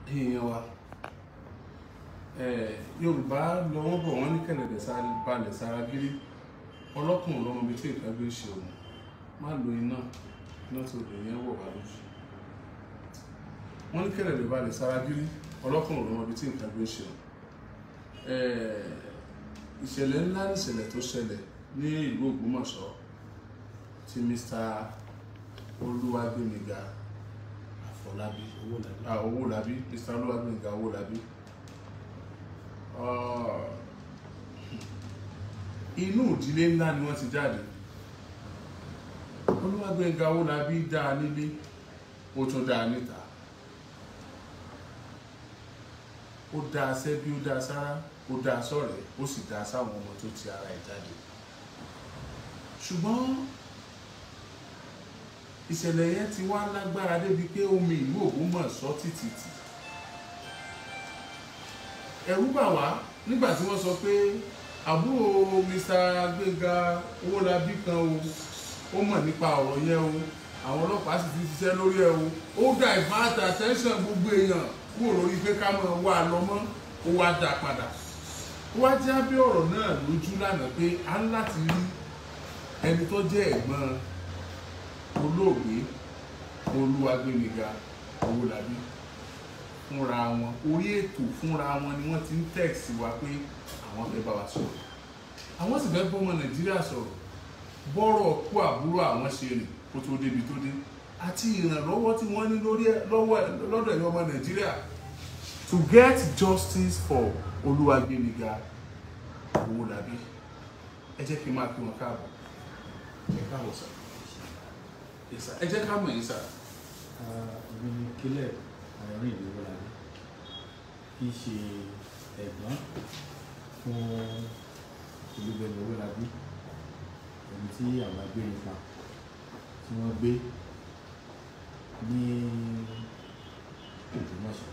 èèyàn wa yorùbá lọ́wọ́ bọ̀ wọ́n ní kẹ̀lẹ̀dẹ̀ balẹ̀ sára gírí ọlọ́kùnrin lọ́mọ bíi tí nǹkan gbé ṣe òun má lo iná iná tó lè yẹn wọ̀ wá lójú wọ́n ní kẹ̀lẹ̀dẹ̀ balẹ̀ sára gírí ọlọ́kùnrin lọ́mọ bíi tí nǹkan gbé ṣe òun ìṣẹ̀lẹ̀ ńlá ìṣẹ̀lẹ̀ tó ṣẹlẹ̀ ní ìlú Ògbómọ̀ṣọ́ tí Mr. Olúwàgbémiga Àfọlábí Owólabí Mr. Olúwàgbémiga Owólabí inú ìdílé ńlá ni wọ́n ti jáde Olúwàgbémiga Owólabí dáa nílé ó tún dáa níta ó dáa sẹ́bí ó dáa sára ó dáa sọ̀rẹ́ ó sì dáa sáwọn ọmọ tó ti ara ẹ̀ jáde ṣùgbọ́n ìṣẹ̀lẹ̀ yẹn ti wá lágbára débi pé omi ìlú Ògbómọ̀ṣọ́ títìtì ẹ̀rù bà wá nígbà tí wọ́n sọ pé àbúrò Mr. Gbénga Owólabí kan o ó mọ̀ nípa ọ̀rọ̀ yẹn o àwọn ọlọ́pàá sì ti ṣiṣẹ́ lórí ẹ̀ o ó divert attention gbogbo èèyàn kúrò lórí pé ká máa wá a lọ mọ́ ó wá dá padà ó wá já bí ọ̀rọ̀ náà lójú lánàá pé a ń láti rí ẹni tó jẹ́ ẹ̀gbọ́n olóògbé Olúwàgbémiga Owólabí fúnra wọn orí ètò fúnra wọn ni wọ́n ti ń tẹ̀sí wa pé àwọn fẹ́ bá wa sọ̀rọ̀ àwọn sì fẹ́ bọ́mọ Nàìjíríà sọ̀rọ̀ bọ́rọ̀ kú àbúrò àwọn ṣe rìn kó tó débi tó dé àti ìrànlọ́wọ́ tí wọ́n ní lórí lọ́dọ̀ ẹ̀yọ́ ọmọ Nàìjíríà to get justice for Olúwàgbémiga Owólabí ẹ jẹ́ kí n máa kí wọn káàbọ̀ ẹ káàbọ̀ sà ẹ jẹ́ ká mọ̀ yín sà. èmi ni kílẹ̀ àárín ìlú Owólabí kì í ṣe ẹ̀gbọ́n fún Olúgbémi Owólabí ẹni tí àwọn agbénipa tí wọ́n gbé ní Ògbómọ̀ṣọ́.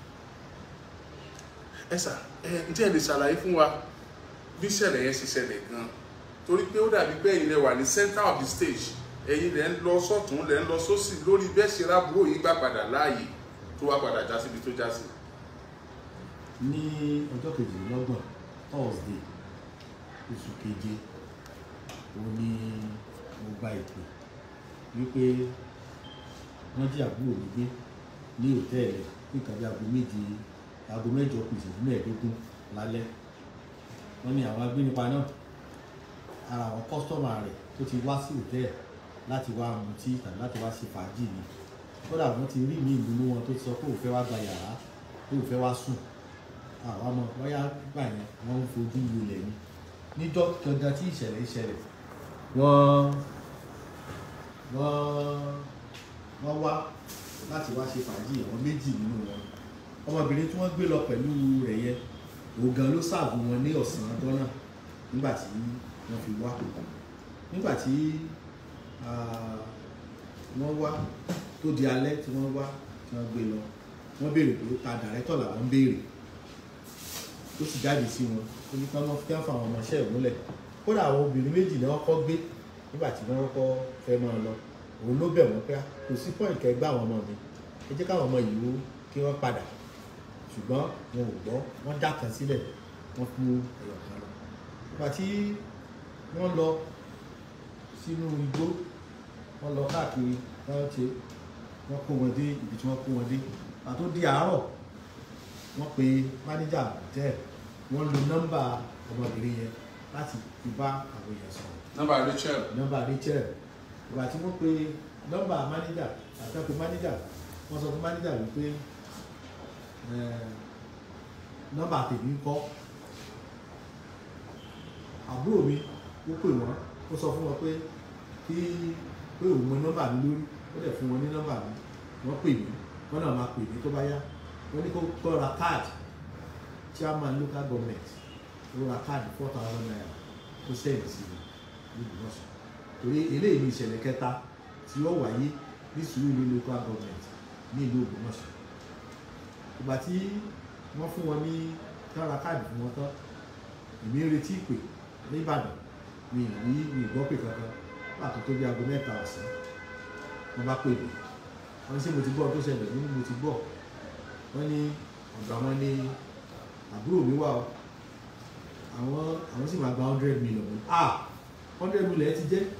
ẹ sà ẹ ǹjẹ́ ẹ lè ṣàlàyé fún wa bí ìṣẹ̀lẹ̀ yẹn ṣe ṣẹlẹ̀ gan-an torí pé ó dàbí pé ẹ̀yin lẹ wà ní center of the stage ẹ̀yin lẹ ń lọ sọ́tún lẹ ń lọ sósì lórí bẹ́ẹ̀ ṣe rábúrò yìí gbà padà láàyè tó wá padà já síbi tó já sí. ní ọjọ́ kejìlélọ́gbọ̀n Thursday oṣù keje òun ni mo gba ìpè wípé wọ́n jí àbúrò mi gbé ní òtẹ́ẹ̀lì ní nǹkan bí aago méje aago mẹ́jọ kù ìṣẹ́jú mẹ́ẹ̀ẹ́dógún lálẹ́ wọ́n ní àwọn agbénipa náà ara àwọn kọ́sítọ́mà rẹ̀ tó ti wá sí òtẹ́ẹ̀lì láti wá mutí tàbí láti wá ṣe fàájì ni kódà wọ́n ti rí mi ìlú wọn tó ti sọ pé òun fẹ́ wá gba yàrá pé òun fẹ́ wá sùn àwọn ọmọ wáyà gbà yẹn wọ́n ń fojú lulẹ̀ ni níjọ́ gangan tí ìṣẹ̀lẹ̀ ìṣẹ̀lẹ̀ wọ́n wọ́n wọ́n wá láti wá ṣe fàájì àwọn méjì nínú wọn ọmọbìnrin tí wọ́n gbé lọ pẹ̀lú rẹ̀ yẹn òun gan ló ṣàbù wọn ní ọ̀sán ọjọ́ náà nígbà tí wọ́n fi wá nígbà tí wọ́n wá tó di alẹ́ tí wọ́n wá tí wọ́n gbé lọ wọ́n béèrè pé ta dàrẹ́tọ̀ làwọn ń béèrè ó sì jáde sí wọn ó ní ká wọ́n fẹ́ fún àwọn ọmọọṣẹ́ ìmúlẹ̀ kódà àwọn obìnrin méjì ni wọ́n kọ́ gbé nígbà tí wọ́n kọ́ fẹ́ máa lọ òun ló bẹ̀ wọ́n pé kò sí pọ́ìn kẹgbẹ́ àwọn ọmọ mi ẹ jẹ́ káwọn ọmọ yìí kí wọ́n padà ṣùgbọ́n wọn ò gbọ́ wọ́n já kan sílẹ̀ wọ́n kú ẹ̀yọ̀ kan lọ nígbà tí wọ́n lọ sínú igbó wọ́n lọ káàkiri wọ́n ṣe wọ́n kó wọn dé ibi tí wọ́n kó wọn dé àtó di àárọ̀ wọ́n pe mánéjà tẹ́ wọ́n lo nọ́mbà ọmọbìnrin yẹn láti fi bá àwọn èèyàn sọ̀rọ̀. nọ́mbà Rachel. nọ́mbà Rachel ìgbà tí wọ́n pe nọ́mbà mánéjà àti pe mánéjà wọ́n sọ fún mánéjà wípé nọ́mbà tèmi kọ́ àbúrò mi ó pè wọ́n ó sọ fún wọn pé kí pé òun mọ nọ́mbà mi lórí ó dẹ̀ fún wọn ní nọ́mbà mi wọ́n pè mí wọ́n náà máa pè mí tó bá yá wọ́n ní kó kó ra káàdì chairman local government ó ra káàdì four thousand naira ó sẹ́yìn sí i níbi wọ́n sọ torí eléyìí ní ìṣẹ̀lẹ̀ kẹta tí ó wáyé ní Sùúrùlérè local government ní ìlú Ògbómọ̀ṣọ́ ìgbà tí wọ́n fún wọn ní kára káàdì fún wọn tán èmi ń retí ìpè ní Ìbàdàn mi ì rí mi ì gbọ́ pè kankan pàtó tó bí aago mẹ́ta ọ̀sán wọ́n bá pè mí wọ́n ní ṣé mo ti gbọ́ ohun tó ṣẹlẹ̀ nínú mo ti gbọ́ wọ́n ní ọ̀dọ̀ àwọn ní àbúrò mi wà o àwọn àwọn sì máa gba hundred million ah hundred million ẹ ti jẹ́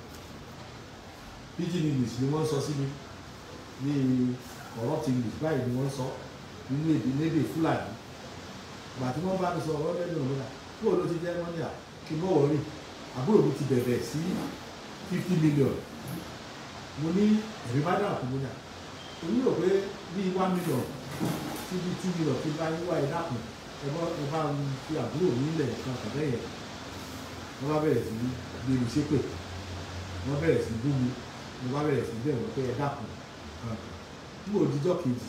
pidgin english ni wọ́n sọ sí mi ní corrupt english báyìí ni wọ́n sọ nínú èdè lédè fúlàní ìgbà tí wọ́n bá mi sọ hundred million lọ́la kúrò ló ti jẹ́ wọ́n ní à kí n bọ̀ wọ́n rí àbúrò mi ti bẹ̀bẹ̀ sí fifty million mo ní ẹ̀rí bá dà kú mo ní à èmi rò pé bíi one million sí bíi two million kí n bá yín wá ẹ dákun ẹ bá ẹ bá ń fi àbúrò mi lẹ̀ kan kàbẹ́ yẹn wọ́n bá bẹ̀rẹ̀ sí gbé mi ṣépè wọ́n bẹ̀rẹ̀ sí bú mi mo bá bẹ̀rẹ̀ sí bẹ̀rẹ̀ pé ẹ dákun nígbà òdìjọ́ kejì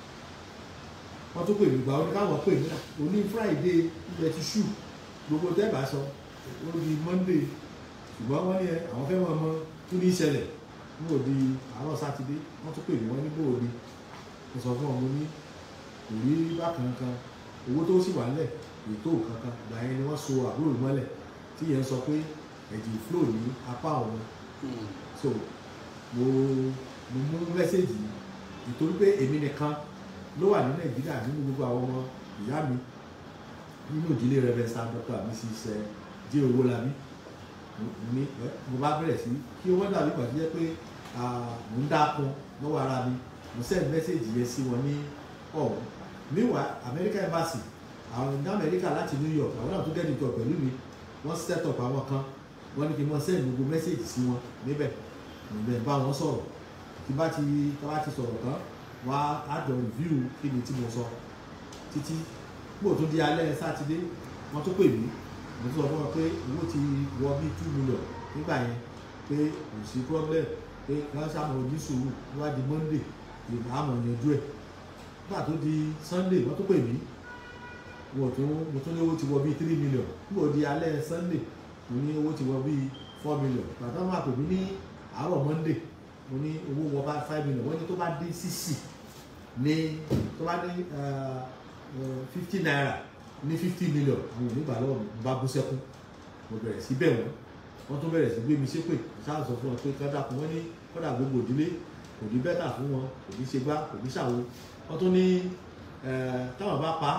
wọ́n tún pè mí gbà ó ní káwọn pè mí náà òní friday ilẹ̀ ti ṣù gbogbo tẹ́ẹ̀bà sọ ó di monday ṣùgbọ́n wọ́n ní ẹ àwọn fẹ́ mọ̀ ọmọ tún ní ìṣẹ̀lẹ̀ nígbà òdi àárọ̀ sátidé wọ́n tún pè mí wọ́n ní bò òdi mo sọ fún ọmọ ní kò rí bákan kan owó tó sì wà nílẹ̀ ètò kankan ìgbà yẹn ni wọ́n so àbúrò mi mọ́lẹ̀ tí yẹn sọ pé ẹ̀jẹ̀ flow ní apá òun so mo mo mú mẹ́sẹ̀gì yìí nítorí pé èmi nìkan ló wà ní nàìjíríà nínú gbogbo àwọn ọmọ ìyá mi nínú ìdílé rẹ̀bẹ̀nsà dr mrs j owólabí ní mo bá bẹ̀rẹ̀ sí kí owó dàbí pàṣẹ jẹ́ pé mò ń dákun lọ́wọ́ ara mi mo send message yẹn sí wọn ní ọ̀hún meanwhile america embassy àwọn ní amẹ́ríkà láti new york àwọn náà tún get in touch pẹ̀lú mi wọ́n set up àwọn kan wọ́n ní kí n mọ send gbogbo message sí wọn níbẹ̀ ìbẹ̀ bá wọn sọ̀rọ̀ tí bá ti tí bá ti sọ̀rọ̀ tán wá á jọ review kí ni tí mo sọ títí gbò tó di alẹ́ sátidé wọ́n tún pè mí mo tún sọ fún wọn pé owó ti wọ bí two million nígbà yẹn pé kò sí problem pé wọ́n ṣàmọ̀ ojú sùúrù wá di monday àmọ̀ yanjú ẹ̀ nígbà tó di sunday wọ́n tún pè mí mo tún mo tún ní owó ti wọ bí three million nígbà tó di alẹ́ sunday mo ní owó ti wọ bí four million bàtà máa pè mí ní àárọ̀ monday mo ní owó wọ bá five million wọ́n ní tó bá dé sísì ní tó bá ní fifty naira ní fifty million àwọn onígbà lọ́wọ́ mi bá bú sẹ́kún mo bẹ̀rẹ̀ sí bẹ̀ wọ́n wọ́n tún bẹ̀rẹ̀ sí gbé mi ṣépè ṣáà sọ fún wọn pé kọ́dà fún wọn ní kọ́dà gbogbo ìdílé kò ní bẹ́tà fún wọn kò ní ṣe gbá kò ní ṣàwo wọ́n tún ní táwọn bá pa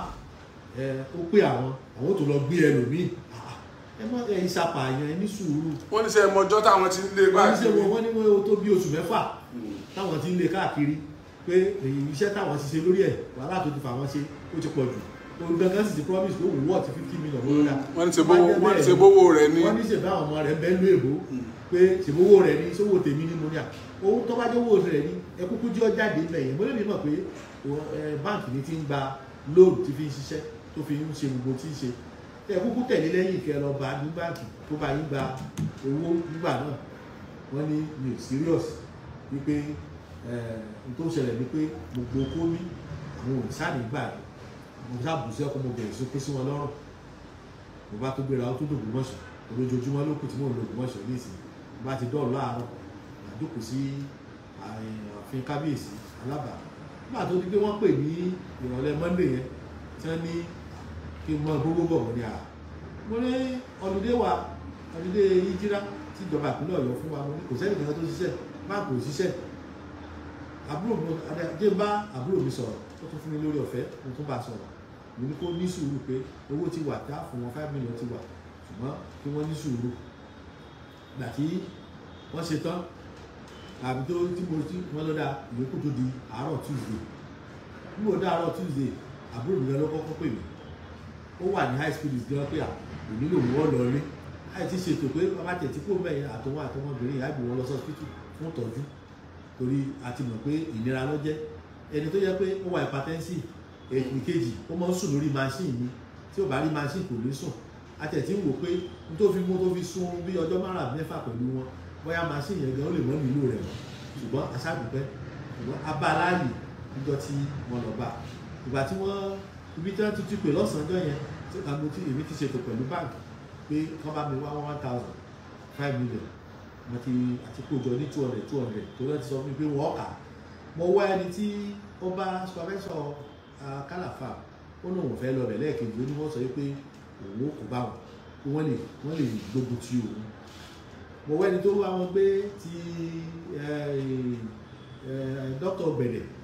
ó pé àwọn àwọn ò tó lọ gbé ẹlòmíì ẹ mọ ẹ ìsapààyàn ẹ ní sùúrù wọ́n ní sẹ́ ẹmọjọ́ táwọn ti ń lé wọ́n ní ṣe báyìí. wọ́n wọ́n ní wọ́n tó bí oṣù mẹ́fà táwọn ti ń lé káàkiri pé èyí iṣẹ́ táwọn ti ṣe lórí ẹ̀ wàhálà tó ti fà wọ́n ṣe ó ti pọ̀ jù òun gangan sì ti promise pé òun wọ́ọ̀tì fifty million lórí rà wọ́n ní ṣe bówó wọ́n ní ṣe bówó rẹ̀ ní. wọ́n ní ṣe bá àwọn ọmọ rẹ̀ bẹ́ẹ̀ lú èbó pé ṣèbówó rẹ̀ ní sówó tèmi ní mo ní à owó tó bá jẹ́ owó rẹ̀ ní ẹ kúkú jẹ́ ọjáde ilẹ̀ yẹn mo lè ní mọ̀ pé ẹ, báǹkì ní ti ń gba lóònù tí fi ń ṣiṣẹ́ tó fi ń ṣe gbogbo tí ń ṣe ẹ kúkú tẹ̀lé lẹ́yìn kẹ lọ bá ní báǹkì tó bá yín gba owó nígbà náà wọ́n ní mi ò serious wípé ẹ n tó ṣẹlẹ̀ ni pé gbogbo kómi àwọn òrìṣà nígbà yìí mo sábù sí ọkọ mo bẹ̀rẹ̀ sí pé sí wọn lọ́rùn mo bá tó gbéra ó tó dògbò mọ̀ṣọ́ olójoojúmọ́ ló kù tí mò ń lo ògbómọ̀ṣọ́ ní ìsìn mo bá ti dọ́ọ̀lù láàárọ̀ àdókò sí ààfin kábíyèsí alábà nígbà tó di pé wọ́n pè ní ìrọ̀lẹ́ monday yẹn tí wọ́n ní kí n mọ gbogbo bọ̀ wọ́n ní à mo ní ọ̀lùdé wa ọ̀lùdé yíjíra tí ìjọba ìpínlẹ̀ ọ̀yọ́ fún wa mo ní kò sẹ́ni kankan tó ṣiṣẹ́ báńkì ò ṣiṣẹ́ àbúrò mi adé bá àbúrò mi sọ̀rọ̀ ó tún fún mi lórí ọ̀fẹ́ mo tún bá a sọ̀rọ̀ mo ní kó ní sùúrù pé owó ti wà tá fún wọn five million ti wà ṣùgbọ́n kí wọ́n ní sùúrù gbà tí wọ́n ṣe tán àbí tó tí mo tí wọ́n lọ́dà ìyókù tó di àárọ̀ tuesday bí mo dá àárọ̀ tuesday àbúrò mi gan ló kọ́kọ́ pè mí ó wà ní high speed gan pé à kò nílò wọ́n lọ rí láì ti ṣètò pé bàbá tẹ̀ tí kò mẹ́yìn àtọwọ́ àtọmọbìnrin ìyá ìgbìmọ̀ lọ sọ́sítítù fún ìtọ́jú torí a ti mọ̀ pé ìnira ló jẹ́ ẹni tó yẹ pé ó wà hypertensive èkì kejì ó máa ń sùn lórí machine ni tí ó bá rí machine kò ní sùn àtẹ̀tí ń wò pé n tó fi mú tó fi sún bí ọjọ́ márùn-ún mẹ́fà pẹ̀lú wọn bóyá machine yẹn gan ó lè mọ́ nílò rẹ̀ mọ́ ṣùgbọ́n aṣáàdùpẹ́ ṣùgbọ́n abáláàyè níjọ́ tí wọ́n lọ bá ìgbà tí wọ́n ibi tí wọ́n ti ti pè lọ́sàn-án yẹn tí àgbo tí èmi ti ṣètò pẹ̀lú báńkì pé kán bá mi wá one thousand five million mo ti àti kójọ ní two hundred two hundred tó lọ́ọ́ ti sọ fún mi pé wọ́n kà mo wá ẹni tí ó bá supervisor kálàfà ó ní òun fẹ́ lọ bẹ̀ lẹ́ẹ̀kejì ó ní wọ́n sọ pé òun kò bá wọn pé wọ́n lè wọ́n lè gbógun ti òun mo wá ẹni tó wá wọn gbé ti dókítà bẹ̀rẹ̀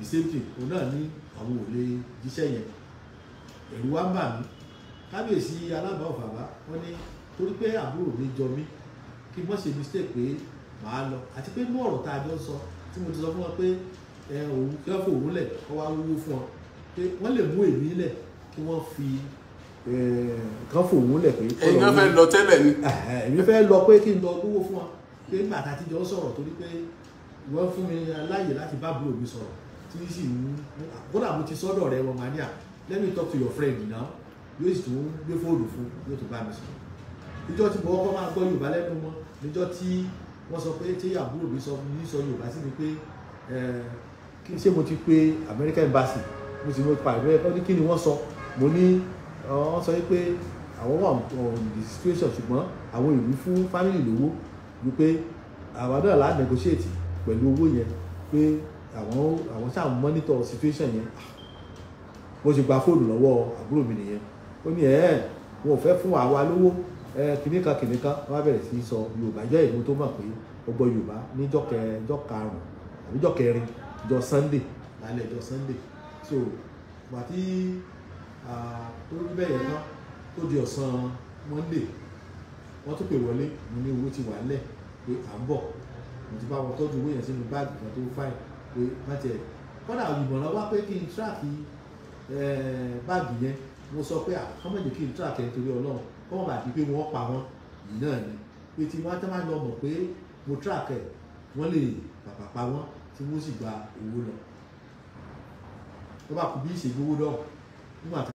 the same thing òun náà ní àwọn ò lè jíṣẹ́ yẹn ẹ̀rù wa ń bà mí kábíyèsí alábàá ọ̀fàbá wọ́n ní torí pé àbúrò mi jọ mí kí n mọ̀ ṣe mistake pé màá lọ àti pé inú ọ̀rọ̀ tá a jọ sọ tí mo ti sọ fún wọn pé ẹ òun kí wọ́n fòun lẹ̀ kọ́ wá wúwo fún ọ pé wọ́n lè mú èmi lẹ̀ kí wọ́n fi kán fòun lẹ̀ pé kọ́ ẹ̀yin lọ náà fẹ́ wúwo. lọ tẹ́lẹ̀ ni Ẹ̀hẹ̀, èmi fẹ́ lọ pé kí n lọ lówó fún ọ pé nígbà tá a ti jọ sọ̀rọ̀ torí pé wọ́n fún mi láàyè láti bá àbúrò mi sọ̀rọ̀ tí sì ń kódà mo ti sọ́dọ̀ rẹ wọn mania let me talk to your friend now yóò sì tún gbé fóònù fún yóò tún bá mi sọ̀rọ̀ níjọ́ tí mo kọ́kọ́ máa gbọ́ Yorùbá lẹ́nu wọn níjọ́ tí wọ́n sọ pé tí àbúrò mi sọ ní sọ Yorùbá sí mi pé ẹ̀, kí ṣé mo ti pe American embassy mo sì mo pa ìwé ẹ̀kọ́ ní kí ni wọ́n sọ mo ní ọ, wọ́n sọ pé àwọn wà on the situation ṣùgbọ́n àwọn ìlú fún family lówó wípé àwọn náà lá negotiate pẹ̀lú owó yẹn pé àwọn àwọn ṣáà ń monitor situation yẹn bó ṣe gba fóònù lọ́wọ́ àbúrò mi nìyẹn ó ní ẹ̀ wọn ò fẹ́ fún àwa lówó ẹ kìnìkan kìnìkan wọn á bẹ̀rẹ̀ sí í sọ Yorùbá jẹ́ ìlú tó mọ̀ pé ó gbọ́ Yorùbá níjọ́ kẹ jọ́ karùn-ún àbí jọ́ kẹrin jọ́ Sunday lálẹ́ jọ́ Sunday so gbà tí ah, tó rí bẹ́ẹ̀ yẹn tán tó di ọ̀sán Monday wọ́n tún pè wọlé mo ní owó ti wà lẹ̀ pé à ń bọ̀ mo ti bá wọn tọ́jú owó yẹn sínú báàgì kan tó fáìn pé má tiẹ̀ kọ́dà ìmọ̀ràn wá pé kí n tíráàkì báàgì yẹn mo sọ pé àkọ́mọ̀jì kí n tíráàkì ẹ̀ nítorí Ọlọ́run kọ́ wọn bá di pé wọ́n pa wọ́n yìí náà ni pé tí wọ́n á tẹ́ máa lọ mọ̀ pé mo tíráàkì ẹ̀ wọ́n lè pàpà pa wọ́n tí wọ́n sì gba owó lọ tó bá kú bí ìṣègbówó lọ nígbà tí